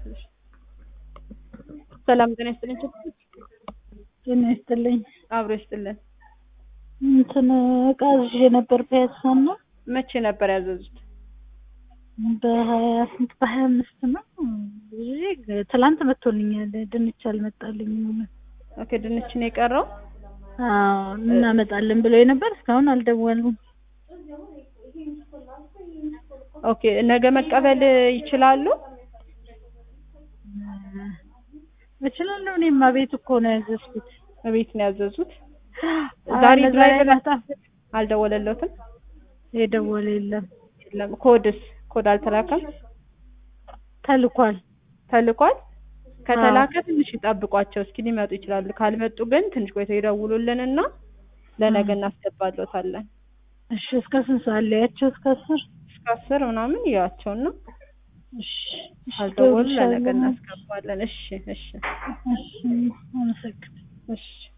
ላስተካክልሽ። ሰላም ጤና ይስጥልኝ። ችግር ጤና ይስጥልኝ። አብሮ ይስጥልን። እንትን እቃ ይዤ ነበር ፒያሳና መቼ ነበር ያዘዙት? በሀያ ስንት በሀያ አምስት ነው ይዤ ትላንት መጥቶልኛል። ድንች አልመጣልኝም። ኦኬ ድንች ነው የቀረው። አዎ እናመጣለን ብለው ነበር። እስካሁን አልደወሉም። ኦኬ ነገ መቀበል ይችላሉ? እችላለሁ። እኔማ ቤት እኮ ነው ያዘዝኩት። ቤት ነው ያዘዙት። ዛሬ ዛሬ ድራይቨር ማታ አልደወለለትም? የደወለ የለም። የለም። ኮድስ ኮድ አልተላከም? ተልኳል። ተልኳል። ከተላከ ትንሽ ይጠብቋቸው እስኪ ሊመጡ ይችላሉ። ካልመጡ ግን ትንሽ ቆይተው ይደውሉልንና ለነገ እናስገባለታለን። እሺ እስከ ስንት ሰዓት ላያቸው? እስከ አስር እስከ አስር ምናምን ይዋቸውና እሺ እሺ፣ ካልደወሉ ለነገ ደውልልሻለሁ። እናስገባለን። እሺ እሺ እሺ አመሰግናለሁ። እሺ